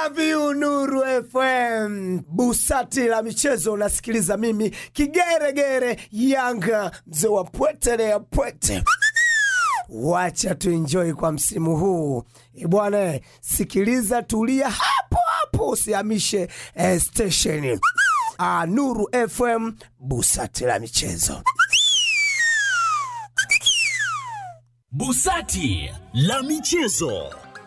love you Nuru FM. Busati la michezo unasikiliza mimi kigeregere Yanga mzee wa pwete ya pwete. Wacha tuenjoy kwa msimu huu E bwana, sikiliza, tulia hapo hapo, usihamishe eh, station. Ah, Nuru FM, busati la michezo. Busati la michezo.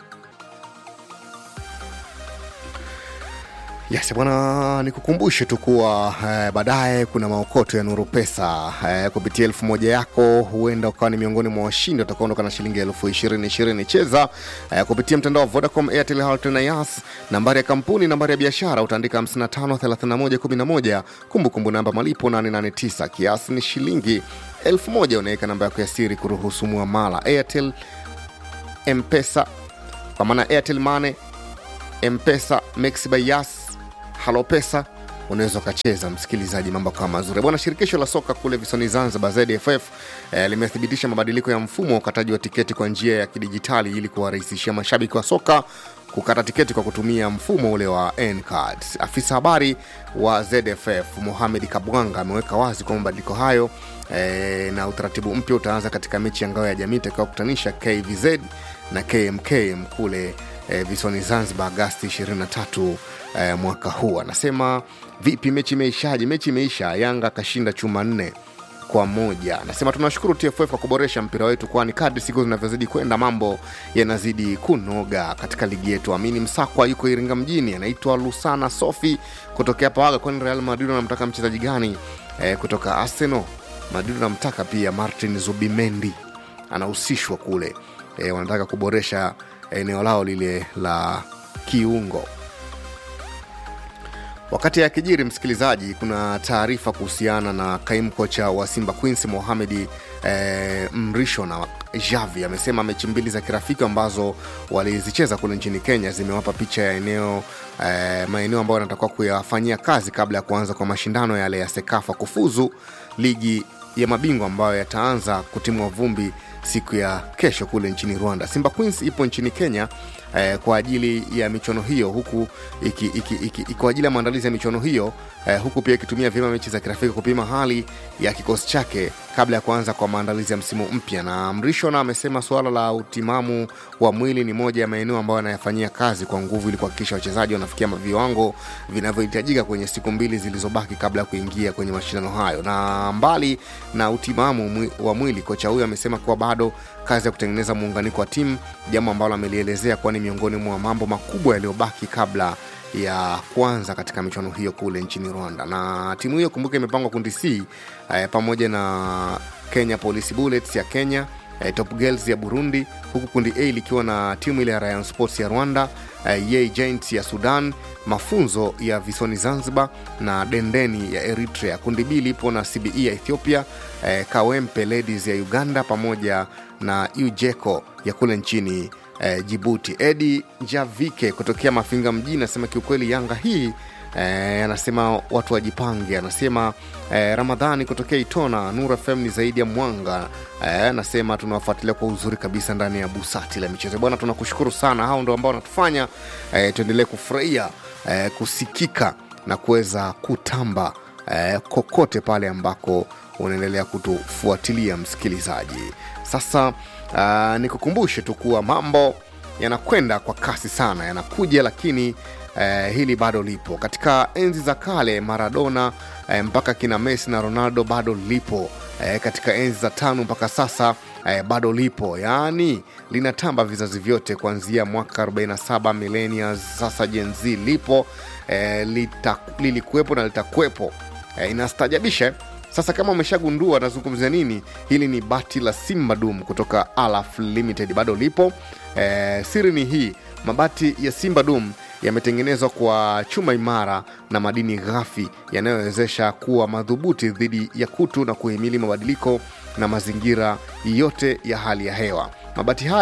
Yes, bwana, nikukumbushe tu kuwa eh, baadaye kuna maokoto ya Nuru Pesa eh, kupitia elfu moja yako, huenda ukawa ni miongoni mwa washindi watakaondoka na shilingi elfu ishirini ishirini. Cheza eh, kupitia mtandao wa Vodacom, Airtel, Halotel na Yas. Nambari ya kampuni, nambari ya biashara utaandika 553111, kumbukumbu namba malipo 889, kiasi ni shilingi elfu moja. Unaweka namba yako ya siri kuruhusu muamala. Airtel Mpesa kwa maana Airtel Money, Mpesa, Mixx by Yas halo pesa unaweza ukacheza msikilizaji mambo kama mazuri bwana shirikisho la soka kule visoni zanzibar zdff eh, limethibitisha mabadiliko ya mfumo wa ukataji wa tiketi kwa njia ya kidijitali ili kuwarahisishia mashabiki wa soka kukata tiketi kwa kutumia mfumo ule wa ncards afisa habari wa zff mohamed kabwanga ameweka wazi kwa mabadiliko hayo eh, na utaratibu mpya utaanza katika mechi ya ngao ya jamii itakayokutanisha kvz na kmkm kule eh, visoni zanzibar agasti 23 eh, mwaka huu anasema vipi mechi imeishaje mechi imeisha yanga akashinda chuma nne kwa moja anasema tunashukuru tff kwa kuboresha mpira wetu kwani kadri siku zinavyozidi kwenda mambo yanazidi kunoga katika ligi yetu amini msakwa yuko iringa mjini anaitwa lusana sofi kutokea pawaga kwani real madrid anamtaka mchezaji gani eh, kutoka arsenal madrid anamtaka pia martin zubimendi anahusishwa kule eh, wanataka kuboresha eneo lao lile la kiungo wakati akijiri msikilizaji kuna taarifa kuhusiana na kaimu kocha wa simba queens mohamedi eh, mrisho na javi amesema mechi mbili za kirafiki ambazo walizicheza kule nchini kenya zimewapa picha ya eneo eh, maeneo ambayo wanatakiwa kuyafanyia kazi kabla ya kuanza kwa mashindano yale ya sekafa kufuzu ligi ya mabingwa ambayo yataanza kutimwa vumbi siku ya kesho kule nchini rwanda simba queens ipo nchini kenya eh, kwa ajili ya michuano hiyo huku iki, iki, iki, iki, kwa ajili ya maandalizi ya michuano hiyo eh, huku pia ikitumia vyema mechi za kirafiki kupima hali ya kikosi chake kabla ya kuanza kwa maandalizi ya msimu mpya na mrishona amesema suala la utimamu wa mwili ni moja ya maeneo ambayo anayafanyia kazi kwa nguvu ili kuhakikisha wachezaji wanafikia viwango vinavyohitajika kwenye siku mbili zilizobaki kabla ya kuingia kwenye mashindano hayo na mbali na utimamu mwi, wa mwili kocha huyo amesema kuwa bado kazi ya kutengeneza muunganiko wa timu jambo ambalo amelielezea kuwa ni miongoni mwa mambo makubwa yaliyobaki kabla ya kwanza katika michuano hiyo kule nchini rwanda na timu hiyo kumbuka imepangwa kundi c eh, pamoja na kenya police bullets ya kenya eh, top girls ya burundi huku kundi a likiwa na timu ile ya ryan sports ya rwanda eh, Yei giants ya sudan mafunzo ya visoni zanzibar na dendeni ya eritrea kundi b lipo na cbe ya ethiopia eh, kawempe ladies ya uganda pamoja na ujeko ya kule nchini eh, jibuti edi javike kutokea mafinga mjini anasema kiukweli yanga hii Eh, anasema watu wajipange anasema eh, ramadhani kutokea itona nur fm ni zaidi ya mwanga eh, anasema tunawafuatilia kwa uzuri kabisa ndani ya busati la michezo bwana tunakushukuru sana hao ndo ambao wanatufanya eh, tuendelee kufurahia eh, kusikika na kuweza kutamba eh, kokote pale ambako unaendelea kutufuatilia msikilizaji sasa uh, nikukumbushe tu kuwa mambo yanakwenda kwa kasi sana yanakuja lakini eh, hili bado lipo katika enzi za kale maradona eh, mpaka kina messi na ronaldo bado lipo eh, katika enzi za tano mpaka sasa eh, bado lipo yaani linatamba vizazi vyote kuanzia mwaka 47 millennials sasa jenz lipo eh, lita, lilikuwepo na litakuwepo eh, inastajabisha eh? sasa kama umeshagundua nazungumzia nini hili ni bati la simba dum kutoka alaf limited bado lipo eh, siri ni hii mabati ya simba dum yametengenezwa kwa chuma imara na madini ghafi yanayowezesha kuwa madhubuti dhidi ya kutu na kuhimili mabadiliko na mazingira yote ya hali ya hewa mabati haya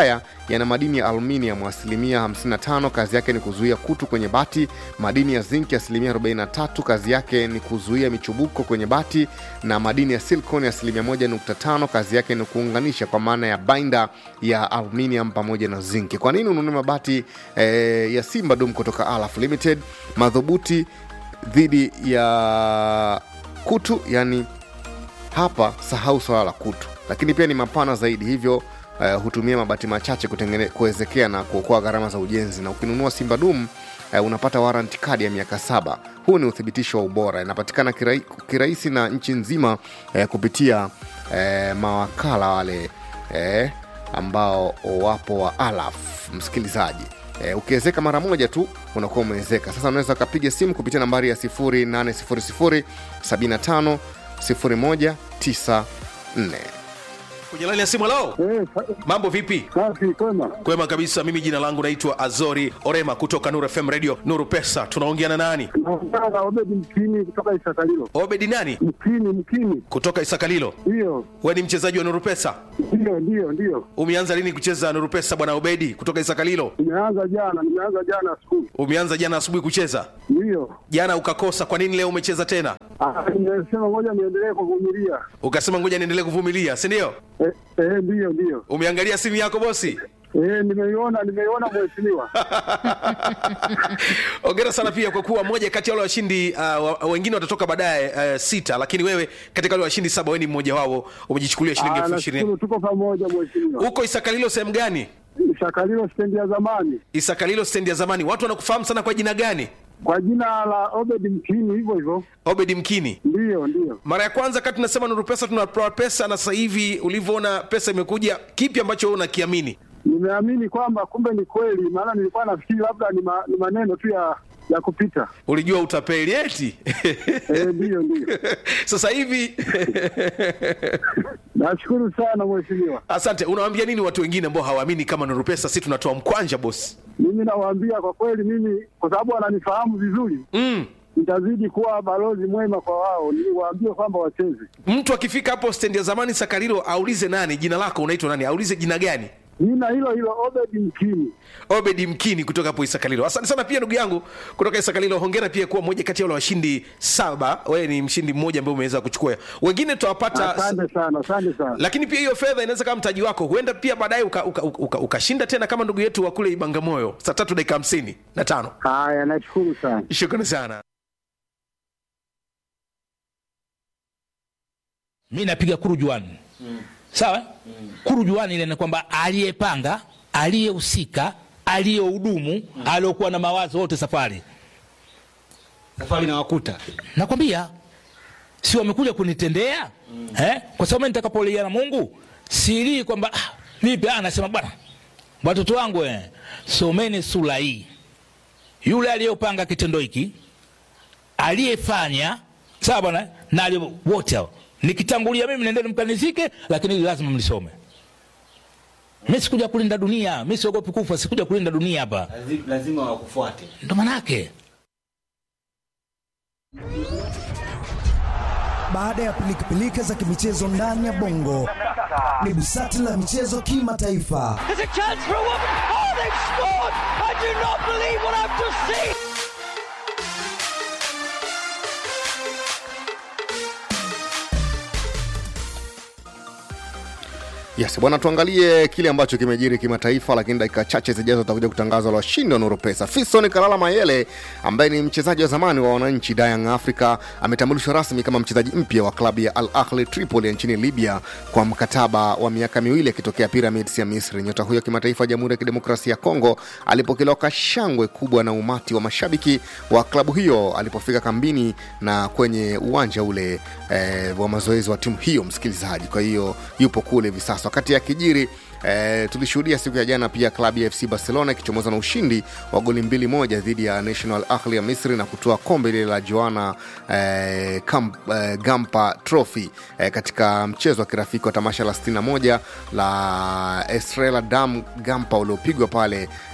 yana madini ya aluminium asilimia 55, kazi yake ni kuzuia kutu kwenye bati. Madini ya zinki asilimia 43, kazi yake ni kuzuia michubuko kwenye bati, na madini ya silicon asilimia 1.5, kazi yake ni kuunganisha kwa maana ya binder ya aluminium pamoja na zinki. Kwa nini ununue mabati eh, ya Simba Dum kutoka Alaf Limited, madhubuti dhidi ya kutu, yani hapa sahau swala la kutu, lakini pia ni mapana zaidi, hivyo uh, hutumia mabati machache kutengene- kuwezekea na kuokoa gharama za ujenzi. Na ukinunua Simba Dum uh, unapata warranty kadi ya miaka saba. Huu ni uthibitisho wa ubora, inapatikana kirai, kirahisi na nchi nzima uh, kupitia uh, mawakala wale uh, ambao wapo wa Alaf, msikilizaji Eh, ukiwezeka mara moja tu unakuwa umewezeka. Sasa unaweza ukapiga simu kupitia nambari ya 0800 75 0194. kwenye laini ya simu lao Eh, sa- mambo vipi safi kwema. kwema kabisa mimi jina langu naitwa azori orema kutoka nuru fm radio nuru pesa tunaongea na nani Naongea na Obedi Mkini kutoka Isakalilo. obedi nani Mkini, Mkini, kutoka isakalilo ndiyo we ni mchezaji wa nuru pesa ndiyo ndiyo ndiyo. umeanza lini kucheza nuru pesa bwana obedi kutoka isakalilo Nimeanza jana, nimeanza jana asubuhi, umeanza jana asubuhi kucheza ndiyo. jana ukakosa kwa nini leo umecheza tena Ah, Nimesema ngoja niendelee kuvumilia. ukasema ngoja niendelee kuvumilia si ndio Eh, eh, ndiyo ndiyo. umeangalia simu yako bosi Eh, nimeiona nimeiona mheshimiwa. ongera sana pia kwa kuwa moja kati ya wale washindi uh, wa- wengine watatoka baadaye uh, sita lakini wewe katika wale washindi saba wewe ni mmoja wao umejichukulia shilingi Ah, elfu ishirini nashukuru tuko pamoja mheshimiwa. huko isakalilo sehemu gani Isakalilo stendi ya zamani isakalilo stendi ya zamani watu wanakufahamu sana kwa jina gani kwa jina la Obedi Mkini, hivyo hivyo. obedi mkini Ndiyo ndiyo. mara ya kwanza kati tunasema nuru pesa tunatoa pesa na sasa hivi ulivyoona pesa imekuja kipi ambacho wewe unakiamini Nimeamini kwamba kumbe ni kweli, maana nilikuwa nafikiri labda ni, ma, ni maneno tu ya ya kupita. ulijua utapeli eti Eh, ndiyo ndiyo. sasa hivi Nashukuru sana mheshimiwa. asante unawaambia nini watu wengine ambao hawaamini kama nuru pesa si tunatoa mkwanja bosi Mimi nawaambia kwa kweli, mimi kwa sababu wananifahamu vizuri, mm. nitazidi kuwa balozi mwema kwa wao, niwaambie kwamba wacheze. mtu akifika hapo stendi ya zamani sakarilo aulize nani jina lako unaitwa nani aulize jina gani Jina hilo hilo Obedi Mkini. obedi mkini kutoka hapo isakalilo asante sana pia ndugu yangu kutoka isakalilo hongera pia kuwa moja kati ya wale washindi saba wewe ni mshindi mmoja ambaye umeweza kuchukua wengine tutawapata Asante sana, asante sana. lakini pia hiyo fedha inaweza kama mtaji wako huenda pia baadaye ukashinda uka, uka, uka ukashinda tena kama ndugu yetu wa kule ibangamoyo saa tatu dakika hamsini na tano Haya, nashukuru sana. shukrani sana mi napiga kurujuani mm. sawa mm. kurujuani ile ni kwamba aliyepanga aliyehusika aliyehudumu mm. aliokuwa na mawazo wote safari safari na wakuta nakwambia si wamekuja kunitendea mm. eh? kwa sababu mimi nitakapolia na mungu silii kwamba ah, vipi ah, nasema bwana watoto wangu eh, someni sura hii yule aliyopanga kitendo hiki aliyefanya sawa bwana na aliye- wote hao nikitangulia mimi nendeni mkanizike lakini hili lazima mlisome mi sikuja kulinda dunia mi siogopi kufa sikuja kulinda dunia hapa Lazi- lazima wakufuate ndo manake Baada ya pilikapilika za kimichezo ndani ya bongo, ni busati la michezo kimataifa. There's a chance for a woman. Oh, they've scored! I do not believe what I've just seen. Yes, bwana, tuangalie kile ambacho kimejiri kimataifa, lakini dakika chache zijazo tutakuja kutangaza la washindi wa Nuru Pesa. Fiston Kalala Mayele ambaye ni mchezaji wa zamani wa wananchi Young Africa ametambulishwa rasmi kama mchezaji mpya wa klabu ya Al Ahli Tripoli ya nchini Libya kwa mkataba wa miaka miwili akitokea Pyramids ya Misri. Nyota huyo wa kimataifa wa Jamhuri ya Kidemokrasia ya Kongo alipokelewa kwa shangwe kubwa na umati wa mashabiki wa klabu hiyo alipofika kambini na kwenye uwanja ule eh, wa mazoezi wa timu hiyo, msikilizaji. Kwa hiyo yupo kule hivi sasa. Wakati akijiri eh, tulishuhudia siku ya jana pia klabu ya FC Barcelona ikichomoza na ushindi wa goli mbili moja dhidi ya National Ahli ya Misri na kutoa kombe lile la Joana eh, Kamp, eh, Gampa Trophy eh, katika mchezo wa kirafiki wa tamasha la 61 la Estrela Dam Gampa uliopigwa pale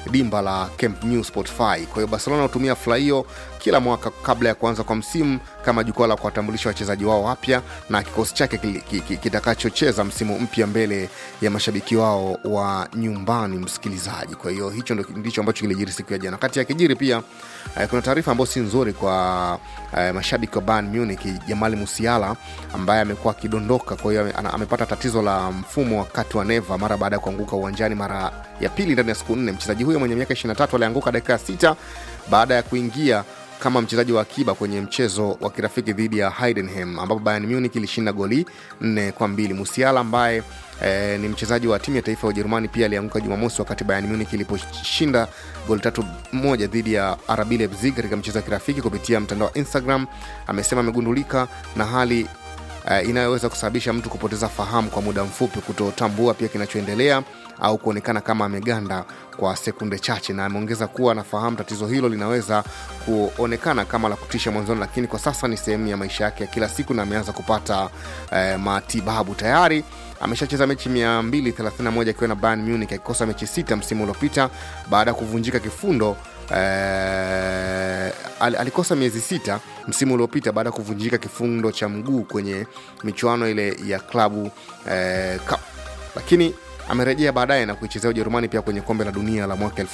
dimba la Camp Nou Spotify. Kwa hiyo Barcelona hutumia fla hiyo kila mwaka kabla ya kuanza kwa msimu kama jukwaa la kuwatambulisha wachezaji wao wapya na kikosi chake kili- ki- ki- kitakachocheza msimu mpya mbele ya mashabiki wao wa nyumbani, msikilizaji. Kwa hiyo hicho ndo- ndicho ambacho kilijiri siku ya jana. Kati ya kijiri pia eh, kuna taarifa ambayo si nzuri kwa eh, mashabiki wa Bayern Munich. Jamali Musiala ambaye amekuwa akidondoka, kwa hiyo ame- ana- amepata tatizo la mfumo wakati wa neva mara baada ya kuanguka uwanjani mara ya pili ndani ya siku nne. Mchezaji huyo mwenye miaka 23 alianguka dakika ya sita baada ya kuingia kama mchezaji wa akiba kwenye mchezo wa kirafiki dhidi ya Heidenheim ambapo Bayern Munich ilishinda goli nne kwa mbili. Musiala ambaye eh, ni mchezaji wa timu ya taifa ya Ujerumani pia alianguka Jumamosi wakati Bayern Munich iliposhinda goli tatu moja dhidi ya RB Leipzig katika mchezo wa kirafiki. Kupitia mtandao wa Instagram amesema amegundulika na hali uh, inayoweza kusababisha mtu kupoteza fahamu kwa muda mfupi, kutotambua pia kinachoendelea au kuonekana kama ameganda kwa sekunde chache, na ameongeza kuwa anafahamu tatizo hilo linaweza kuonekana kama la kutisha mwanzoni, lakini kwa sasa ni sehemu ya maisha yake ya kila siku na ameanza kupata eh, matibabu tayari ameshacheza mechi 231 akiwa na Bayern Munich akikosa mechi sita msimu uliopita baada ya kuvunjika kifundo eh, al- alikosa miezi sita msimu uliopita baada ya kuvunjika kifundo cha mguu kwenye michuano ile ya klabu eh, cup lakini amerejea baadaye na kuichezea ujerumani pia kwenye kombe la dunia la mwaka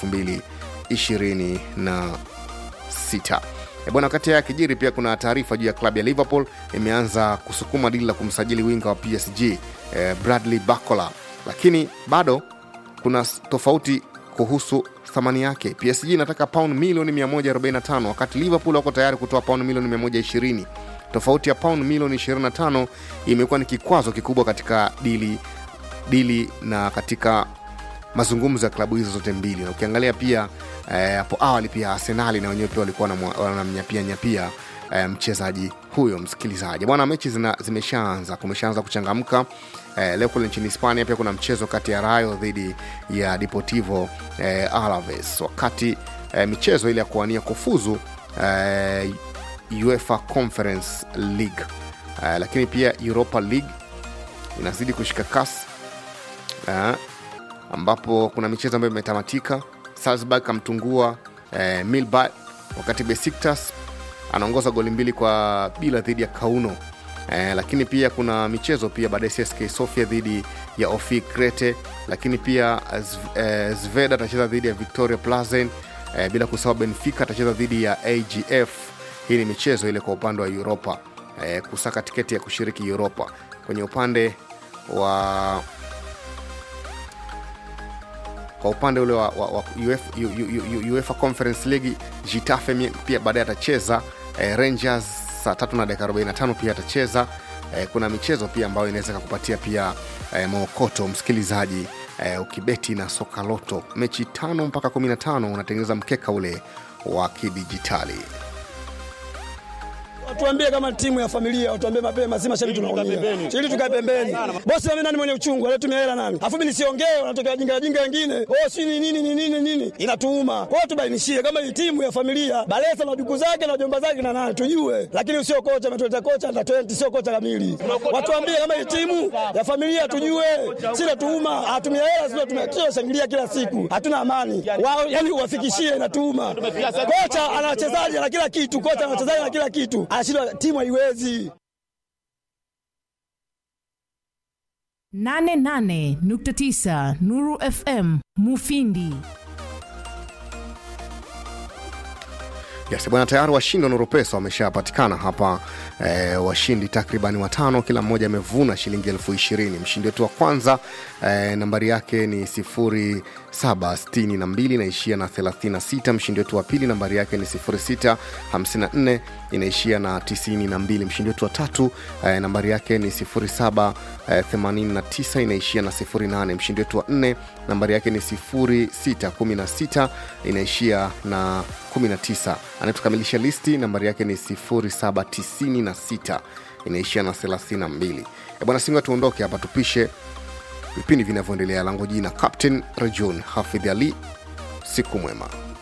2026 E bwana, wakati haya yakijiri, pia kuna taarifa juu ya klabu ya Liverpool imeanza kusukuma dili la kumsajili winga wa PSG eh, Bradley Barcola, lakini bado kuna s- tofauti kuhusu thamani yake. PSG inataka pauni milioni 145 wakati Liverpool wako tayari kutoa pauni milioni 120. Tofauti ya pauni milioni 25 imekuwa ni kikwazo kikubwa katika dili dili na katika mazungumzo ya klabu hizo zote mbili na ukiangalia pia eh, hapo awali pia arsenali na wenyewe pia walikuwa wanamwa- wanamnyapia nyapia eh, mchezaji huyo msikilizaji bwana mechi zina, zimeshaanza kumeshaanza kuchangamka eh, leo kule nchini hispania pia kuna mchezo kati ya rayo dhidi ya deportivo eh, alaves wakati eh, michezo ile ya kuwania kufuzu eh, uefa conference league eh, lakini pia europa league inazidi kushika kasi eh, ambapo kuna michezo ambayo imetamatika salzburg amtungua eh, milba wakati besiktas anaongoza goli mbili kwa bila dhidi ya kauno eh, lakini pia kuna michezo pia baadaye csk sofia dhidi ya ofi krete lakini pia Zv- eh, zveda atacheza dhidi ya victoria plazen eh, bila kusahau benfica atacheza dhidi ya agf hii ni michezo ile kwa upande wa uropa eh, kusaka tiketi ya kushiriki uropa kwenye upande wa kwa upande ule wa, wa, wa UEFA, U- U- U- UEFA Conference League Getafe mi- pia baadaye atacheza eh, Rangers saa tatu na dakika 45 pia atacheza eh, kuna michezo pia ambayo inaweza kakupatia pia eh, maokoto msikilizaji eh, ukibeti na soka loto mechi tano mpaka 15 unatengeneza mkeka ule wa kidijitali Watuambie kama timu ya familia, watuambie mapema, si mashabiki tunaumia. Ili tukae pembeni. Bosi mimi nani mwenye uchungu, anatumia hela nani? Afu mimi nisiongee, wanatokea wajinga wajinga wengine. Oh, si ni nini ni nini nini? Inatuuma. Kwa hiyo tubainishie kama hii timu ya familia, Balesa na duku zake na jomba zake na nani tujue. Lakini usio kocha ametuleta kocha na 20 sio kocha kamili. Watuambie kama hii timu ya familia tujue. Si natuuma, atumia hela sio tumia shangilia kila siku. Hatuna amani. Wao yani uwafikishie inatuuma. Kocha ana wachezaji na kila kitu, kocha ana wachezaji na kila kitu. Anashindwa timu haiwezi. 88.9 Nuru FM Mufindi. Yes, bwana tayari washindi wa Nuru Pesa wameshapatikana hapa eh, washindi takriban watano, kila mmoja amevuna shilingi elfu ishirini. Mshindi wetu wa kwanza eh, nambari yake ni 0762 inaishia na 36. Mshindi wetu wa pili nambari yake ni 0654 inaishia na 92. Mshindi wetu wa tatu eh, nambari yake ni 0789 inaishia na 08. Mshindi wetu wa nne nambari yake ni 0616 inaishia na 19 anayetukamilisha listi nambari yake ni 0796 inaishia na 32 E bwana singa tuondoke hapa tupishe vipindi vinavyoendelea langu jina captain rajon hafidh ali siku mwema